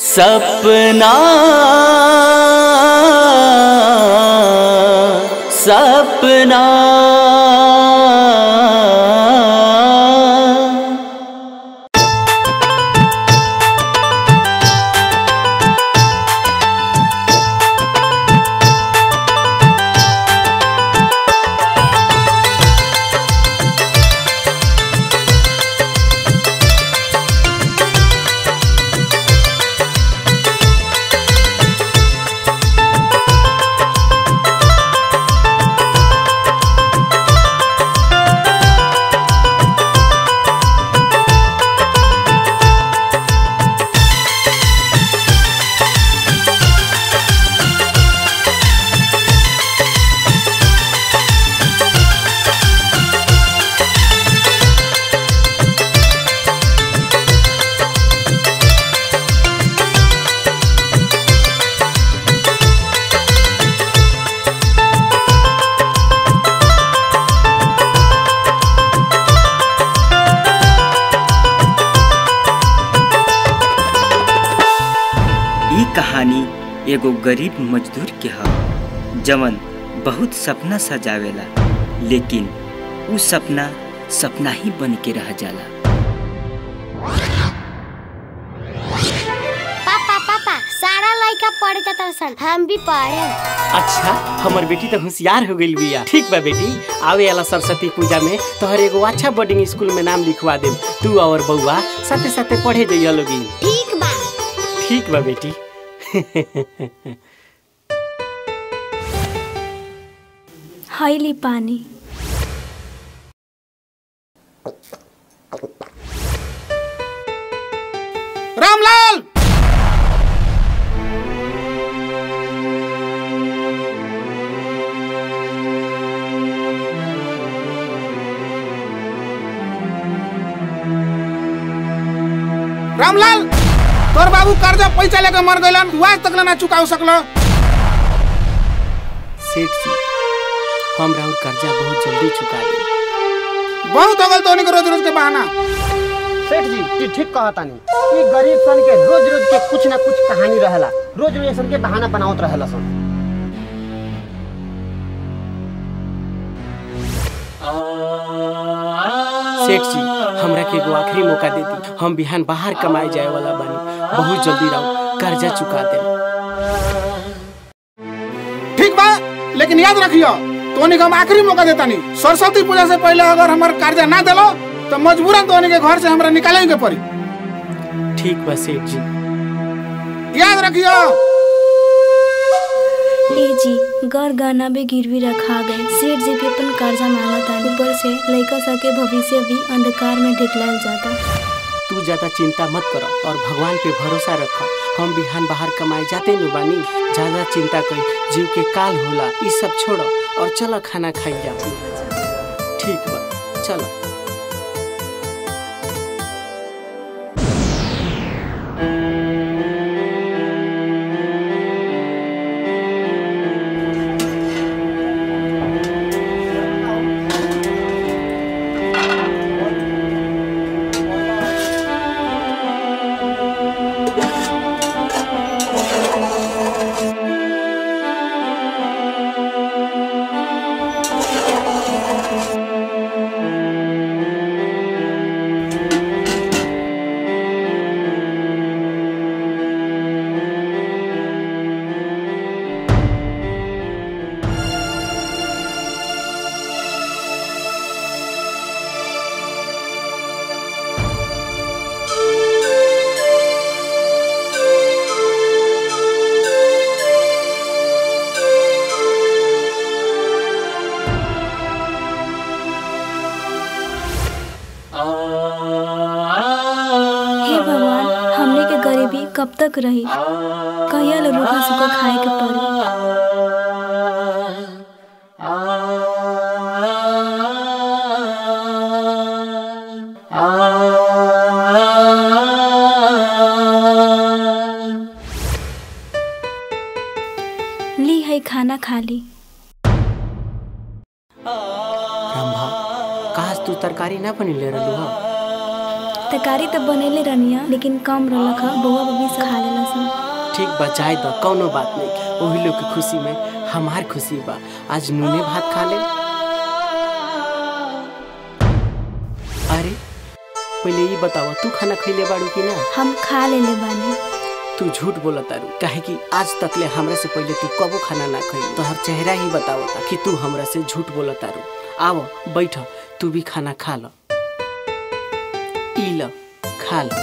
सपना सपना ई कहानी एगो गरीब मजदूर के ह जवन बहुत सपना सजावेला लेकिन उ सपना सपना ही बन के रह जाला पापा पापा सारा लड़का पढ़े जाता सन हम भी पढ़े अच्छा हमर बेटी तो होशियार हो गई बिया ठीक बा बेटी आवे वाला सरस्वती पूजा में तोहर एगो अच्छा बोर्डिंग स्कूल में नाम लिखवा देम तू और बउआ साथे साथे पढ़े जइया लोगी ठीक बा ठीक बा बेटी हईली पानी रामलाल रामलाल तोर बाबू कर्जा पैसा लेके मर गइलन तू आज तक ना चुकाव सकलो सेठ जी हम राउर कर्जा बहुत जल्दी चुका दे बहुत हो गल तोनी के रोज रोज के बहाना सेठ जी ये ठीक कहतानी ई गरीब सन के रोज रोज के कुछ ना कुछ कहानी रहेला रोज रोज सन के बहाना बनावत रहेला सन सेठ जी हमरा के एगो आखिरी मौका दे दी हम बिहान बाहर कमाए जाए वाला बानी बहुत जल्दी राउर कर्जा चुका दे ठीक बा लेकिन याद रखियो तोनी के हम आखिरी मौका देतानी सरस्वती पूजा से पहले अगर हमर कर्जा ना देलो तो मजबूरन तोनी के घर से हमरा निकाले के पड़ी ठीक बा सेठ जी याद रखियो ए जी घर गहना भी गिरवी रखा गए सेठ जी भी अपन कर्जा मांगता ऊपर से लड़का सके भविष्य भी अंधकार में ढकलाल जाता तू ज्यादा चिंता मत करो और भगवान पे भरोसा रखो हम बिहान बाहर कमाए जाते नु बानी ज्यादा चिंता कई जीव के काल होला ई सब छोड़ो और चलो खाना खाई जा ठीक बा चलो हे भगवान हमने के गरीबी कब तक रही कहिया ले रूखा सूखा खाए के पड़ी ली है खाना खा ली रंभा काश तू तरकारी ना बनी ले रहलू हा तरकारी तो बनेले रहनिया लेकिन कम रहलक ह बउआ बबी सब खा लेला सब ठीक बा जाए दो कौनो बात नहीं वही लोग के खुशी में हमार खुशी बा आज नूने भात खा ले अरे पहले ये बतावा तू खाना खैले बाड़ू कि ना हम खा लेले बानी तू झूठ बोला तारू काहे कि आज तक ले हमरा से पहले तू कबो खाना ना खैली तोहर चेहरा ही बतावता कि तू हमरा से झूठ बोला तारू आओ बैठ तू भी खाना खा ल ई ल खा ल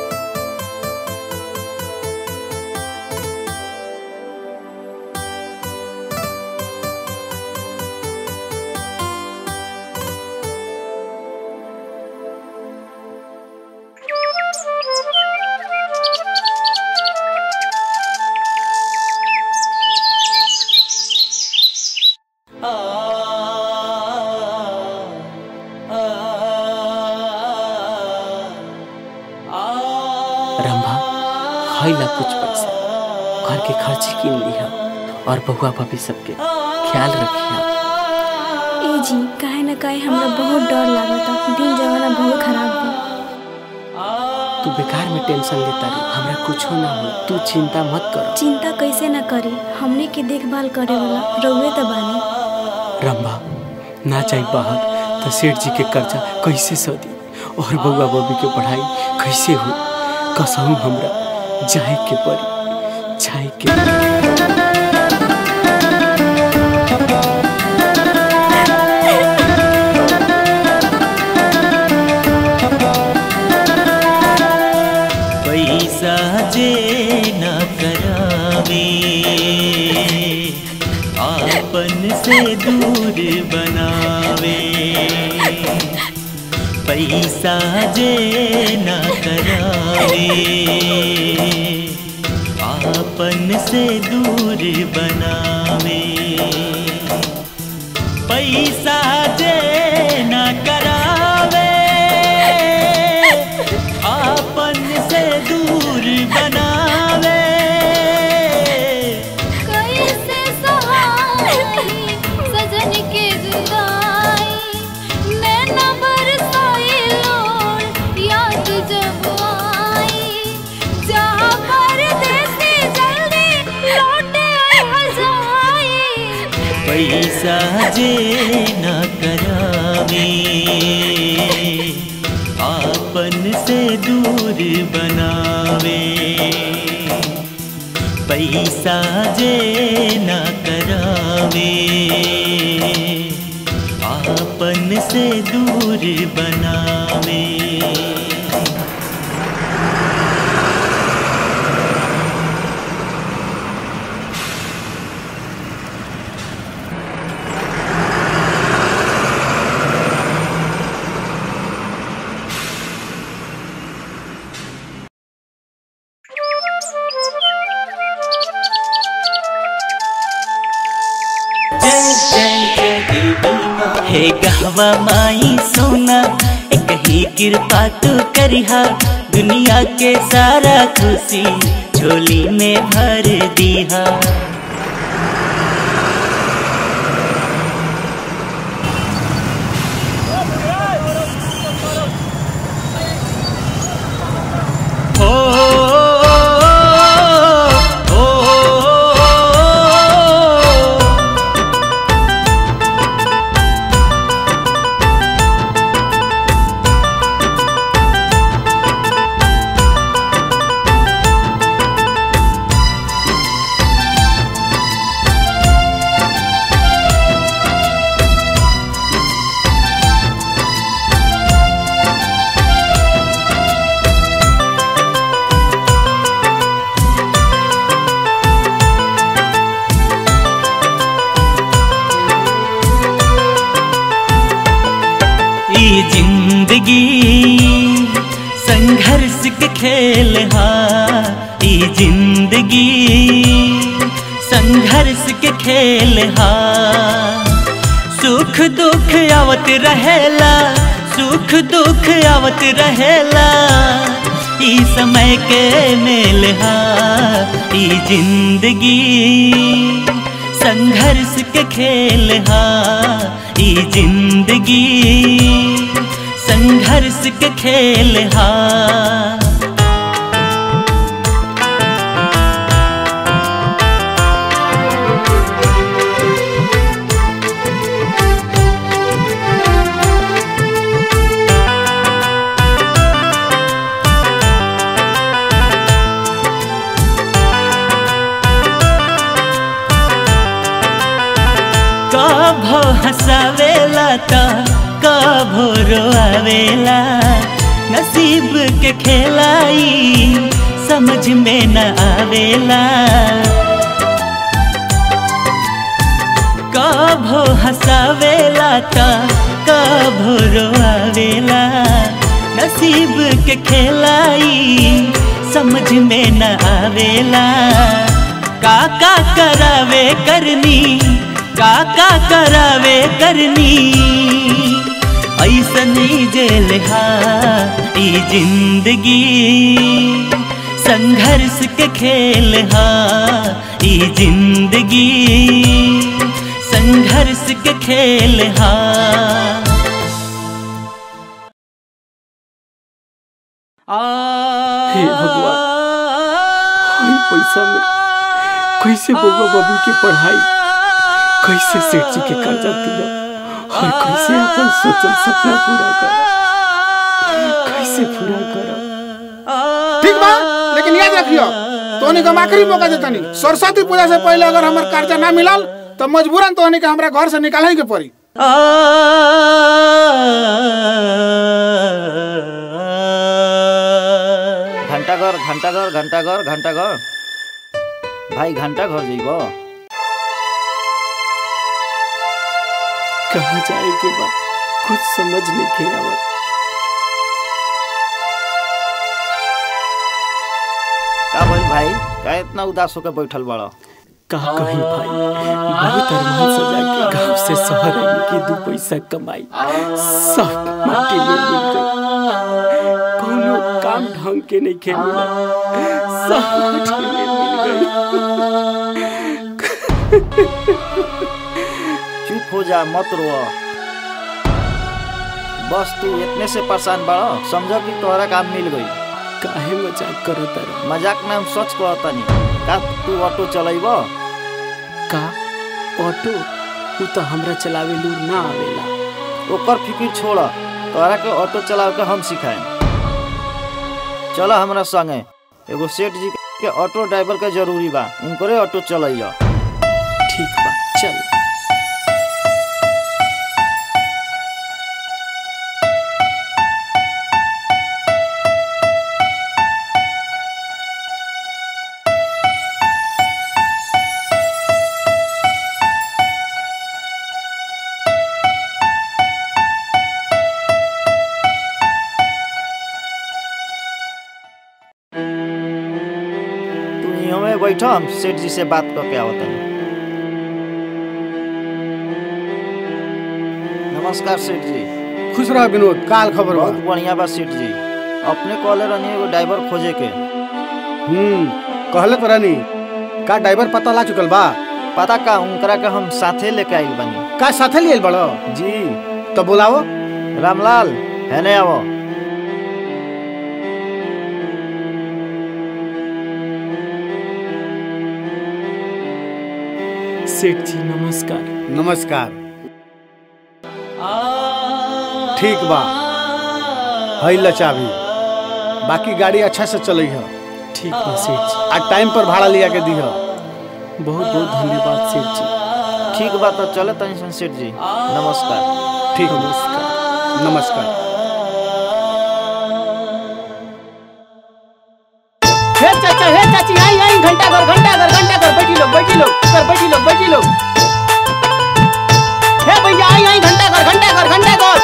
रंभा खैला कुछ पैसा घर के खर्ची किन लिहा और बउआ भाभी सबके ख्याल रखिया ए जी काहे ना काहे हमरा बहुत डर लागता दिन जमाना बहुत खराब बा तू बेकार में टेंशन लेता रही हमरा कुछो ना हो तू चिंता मत कर चिंता कैसे ना करी हमने के देखभाल करे वाला रउए तो बानी रंभा ना जाई बाहर तो सेठ जी के कर्जा कैसे सदी और बउआ बबी के पढ़ाई कैसे हो कसम हमरा जाए के पड़ी जाए के पड़ी। पैसा जे न करावे आपन से दूर बनावे पैसा जे न करावे आपन से दूर बनावे पैसा जे न करावे आपन से दूर बनावे कैसे सहाई सजन के जुदाई नैना बरसाई लोर याद जब आई जा परदेसी जल्दी लौट आ जाई पैसा जे न करावे आपन से दूर बनावे पैसा जे न करावे आपन से दूर बनावे हे गहवा माई सोना एक ही कृपा तू करिहा दुनिया के सारा खुशी झोली में भर दिहा ओ, ओ, ओ, ओ, ई जिंदगी संघर्ष के खेल हा ई जिंदगी संघर्ष के खेल हा सुख दुख आवत रहेला सुख दुख आवत रहेला ई समय के मेल हा ई जिंदगी संघर्ष के खेल हा ई जिंदगी संघर्ष के खेल हा कभो हंसावेला त कभो रोआवेला नसीब के खेलाई समझ में न आवेला कभो हंसावेला त कभो रोआवेला नसीब के खेलाई समझ में न आवेला काका करावे करनी काका करावे करनी ऐसनी जेल हा ई जिंदगी संघर्ष के खेल हा ई जिंदगी संघर्ष के खेल हा हे भगवान हई पैसा में कैसे बबा बबी के पढ़ाई कैसे सेठ जी के कर्जा दिला और कैसे अपन सोचल सपना पूरा कर कैसे पूरा कर ठीक बा लेकिन याद रखियो तोनी के हम आखिरी मौका देतानी सरस्वती पूजा से पहले अगर हमर कर्जा ना मिलल तो मजबूरन तोनी के हमरा घर से निकाले के पड़ी घंटाघर घंटाघर घंटाघर घंटाघर भाई घंटा घर जइब कहाँ जाए के बा कुछ समझ नहीं के आवत का बोल भाई का इतना उदास होकर बैठल बड़ कहा कहीं भाई बहुत अरमान सजा के गांव से शहर आने की दो पैसा कमाई सब माटी में मिल गई कोनो काम ढंग के नहीं के मिला सब माटी में मिल गई चुप हो जा मत रो बस तू इतने से परेशान बड़ समझ कि तोहरा काम मिल गई काहे मजाक करो तारा मजाक में हम सच कहतनी का तू ऑटो चलाइब का ऑटो उ तो हमरा चलावे लूर ना आवेला ओकर फिक्र छोड़ तोहरा के ऑटो चलावे के हम सिखाएं चल हमरा संगे एगो सेठ जी के ऑटो ड्राइवर के जरूरी बा उनकरे ऑटो चलैया ठीक बा चल तू यहाँ में बैठ हम सेठ जी से बात करके आवत हनी नमस्कार सेठ जी खुश रह विनोद काल खबर बा बहुत बढ़िया बा सेठ जी अपने कॉले रहनी एगो ड्राइवर खोजे के हम्म कहले तो रहनी का ड्राइवर पता ला चुकल बा पता का उनकरा के हम साथे लेके आइल बानी का साथे लिए बड़ो जी तो बुलाओ रामलाल है ने आवो सेठ जी नमस्कार नमस्कार ठीक बा हई लचावी बाकी गाड़ी अच्छा से चलई है ठीक बा सेठ जी आ टाइम पर भाड़ा लिया के दी है बहुत बहुत धन्यवाद सेठ जी ठीक बा तो चले तनी सन सेठ जी नमस्कार ठीक नमस्कार नमस्कार हे चाचा हे चाची आई आई घंटा घर घंटा घर घंटा घर बैठी लोग बैठी लोग सर बैठी लोग बैठी लोग हे भैया आई आई घंटा घर घंटा घर घंटा घर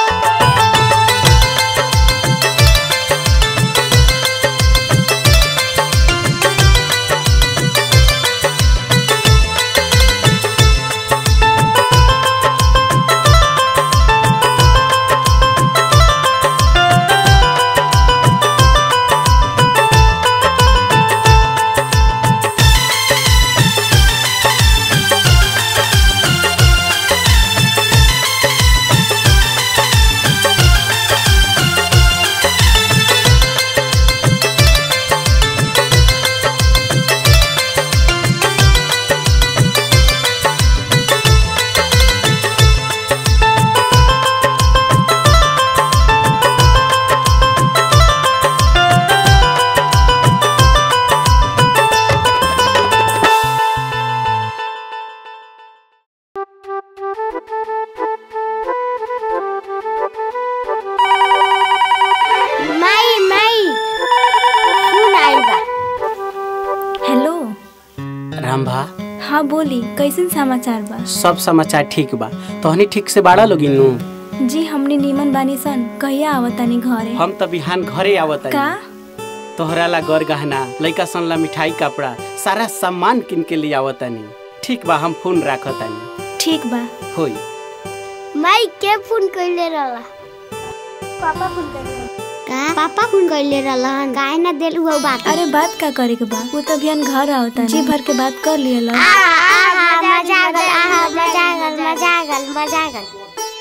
हाँ बोली कैसन समाचार बा सब समाचार ठीक बा तोहनी ठीक से बाड़ा लोगी नु जी हमने नीमन बानी सन कहिया आवतानी घरे हम त बिहान घरे आवत का तोहरा ला गर गहना लइका सन ला मिठाई कपड़ा सारा सामान किन के लिए आवतानी ठीक बा हम फोन राखतानी ठीक बा होई माई के फोन कइले रहला पापा फोन कइले का पापा फोन कइले रहलन काहे ना देल हुआ बात अरे बात का करे के बा वो तो बिहान घर आवतानी जी भर के बात कर लिया लो आहा मजा आ गल आहा मजा आ गल मजा आ गल मजा आ गल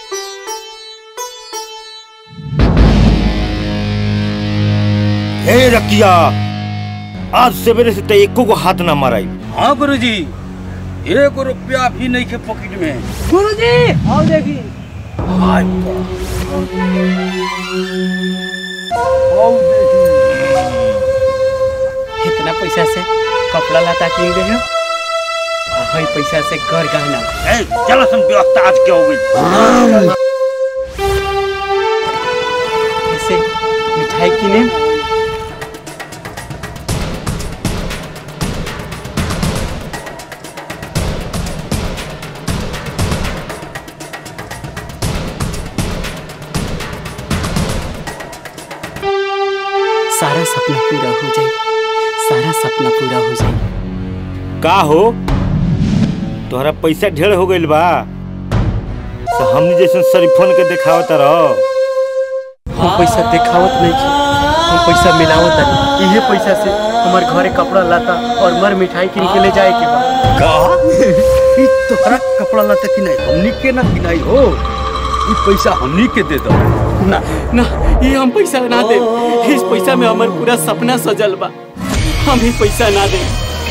हे रकिया आज सवेरे से तो एको को हाथ ना माराई हाँ गुरुजी एक रुपया भी नहीं के पॉकेट में गुरुजी आओ देखी हाय इतना पैसा से कपड़ा लता किन दे हो आ हई पैसा से घर गहना ए चलो सन व्यवस्था आज के हो गई ऐसे मिठाई किने सारा सपना पूरा हो जाए सारा सपना पूरा हो जाए का हो तोहरा पैसा ढेर हो गइल बा तो हमनी जैसे शरीफोन के देखावत रह हम पैसा देखावत नहीं छी हम पैसा मिलावत नहीं इहे पैसा से हमार घरे कपड़ा लाता और मर मिठाई किन के ले जाए के बा का ई तोहरा कपड़ा लता कि नहीं हमनी के ना किनाई हो ई पैसा हमनी के दे दो ना ना ये हम पैसा ना दे इस पैसा में हमार पूरा सपना सजल बा हम ही पैसा ना दे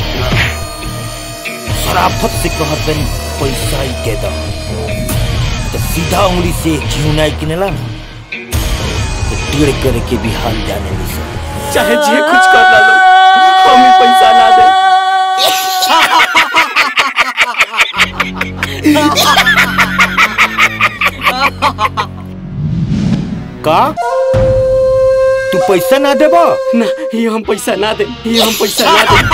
शराफत से कहत तनी पैसा ही के दो तो सीधा उंगली से घिउनाई किनेला ना तो टेढ़ करे के भी हाल जाने ली सब चाहे जे कुछ कर ला लो हम ही पैसा ना दे का तू पैसा ना देबा ना ये हम पैसा ना दे ये हम पैसा ना दे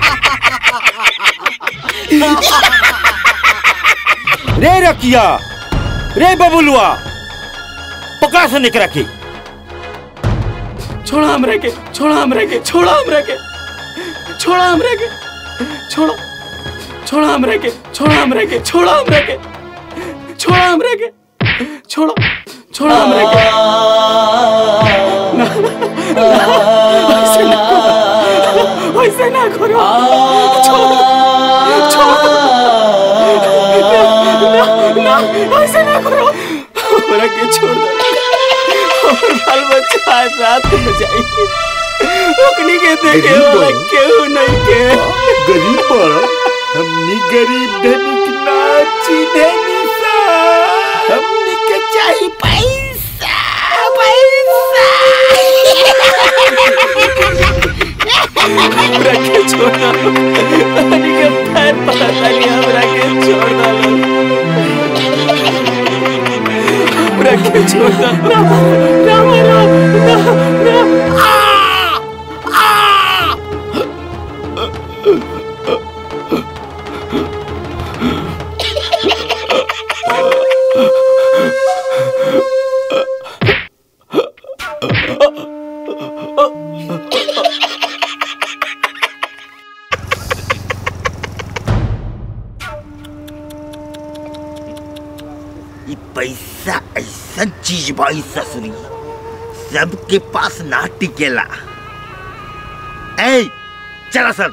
रे रकिया रे बबुलुआ पकड़ा से निकरा के छोड़ा हमरा के छोड़ा हमरा के छोड़ा हमरा के छोड़ा हमरा के छोड़ा छोड़ा हमरा के छोड़ा हमरा के छोड़ा हमरा के छोड़ा हमरा के छोड़ा छोड़ा हमरा के ना, ना, ऐसे ना करो ऐसे ना करो छोड़ छोड़ ना, ना, ऐसे ना करो हमरा के छोड़ दो और बाल बच्चा आज रात में जाएंगे ओकनी के देखे वाला केहू नहीं के गरीब बड़ा हमनी गरीब धनिक ना चिन्हनी सा हमनी के चाहिए पैसा पैसा हमरा के छोड़ दो तनी के पैर पकड़ तनी हमरा के छोड़ दो हमरा के छोड़ दो ना ना मारो ना ना ई पैसा ऐसा चीज भाई ससुरी सबके पास ना टिकेला ए चला सर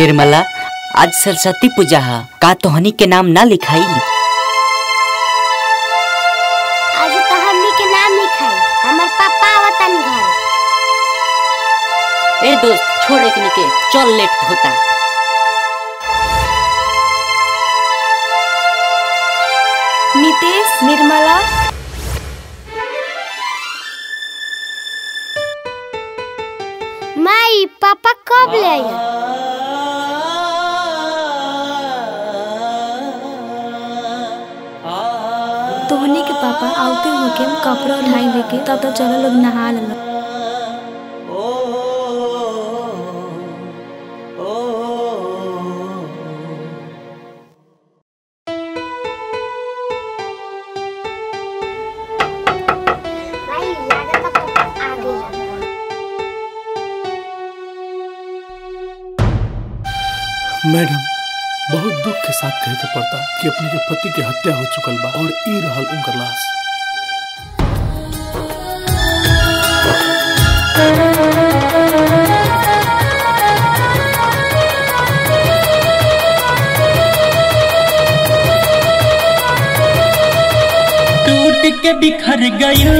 निर्मला आज सरस्वती पूजा है का तोहनी के नाम ना लिखाई आज तो हमनी के नाम लिखाई हमर पापा आवतन घर ए दोस्त छोड़ एक निके चल लेट होता नितेश निर्मला माई पापा कब ले आया तोहनी के पापा आउते होके कपड़ा उठाई लेके तब तक चलो लोग नहा लेलो माई लागत पापा आ गई मैडम बहुत दुख के साथ कहे के पड़ता कि अपने के पति के हत्या हो चुकल बा और ई रहल उनकर लाश टूट के बिखर गयो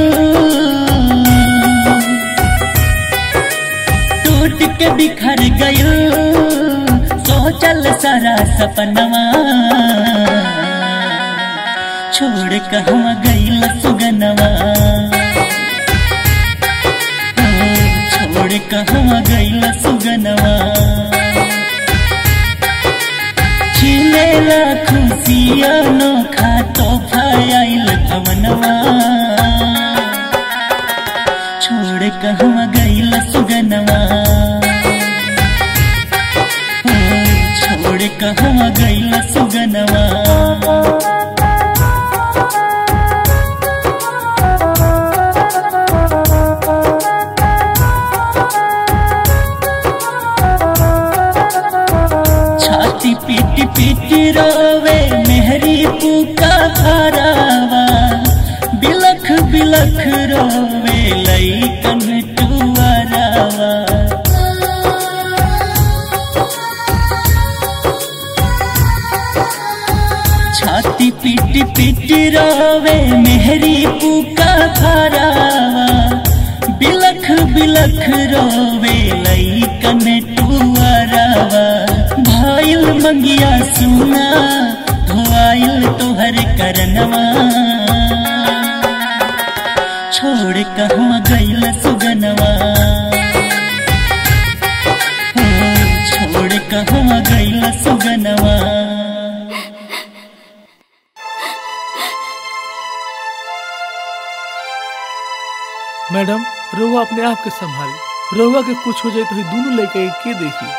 टूट के बिखर गयो सोचल सारा सपनवा छोड़ कहवा गईल सुगनवा ओ, छोड़ कहवा गईल सुगनवा छिलेला खुशिया नोखा तोहफा आइल भवनवा छोड़ कहवा गईल सुगनवा ओ, छोड़ कहवा गईल सुगनवा छाती पीट पीट रोवे मेहरी पुका हरावा बिलख बिलख रोवे लईकन टुअरावा छाती पीट पीट रोवे मेहरी पुका हरावा बिलख बिलख रोवे लईकन टुअरावा भाईल मंगिया सुना धोआइल तोहर करनवा छोड़ कहवा गईल सुगनवा ओ, छोड़ कहवा गईल सुगनवा मैडम रहुआ अपने आप के संभाली रहुआ के कुछ हो जाए तो ही दोनों लेके के देखी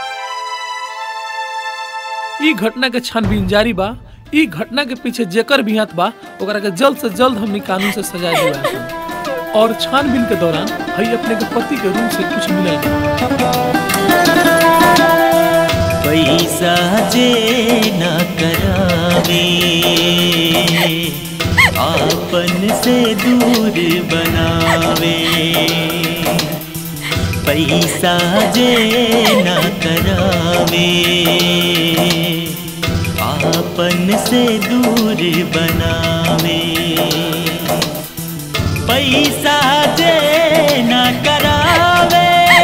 ई घटना के छानबीन जारी बा ई घटना के पीछे जेकर भी हाथ बा ओकरा के जल्द से जल्द हमनी कानून से सजा दिला और छानबीन के दौरान हई अपने के पति के रूम से कुछ मिलल पैसा जे न करावे आपन से दूर बनावे पैसा जे न करावे आपन से दूर बनावे पैसा जे न करावे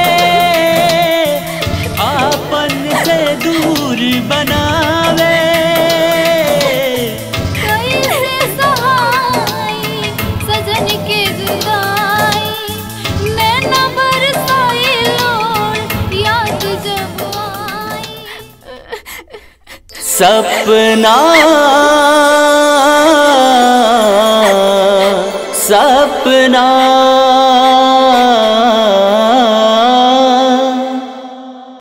आपन से दूर बनावे कैसे सहाई सजन के जुदाई नैना बरसाई लोर याद जब सपना सपना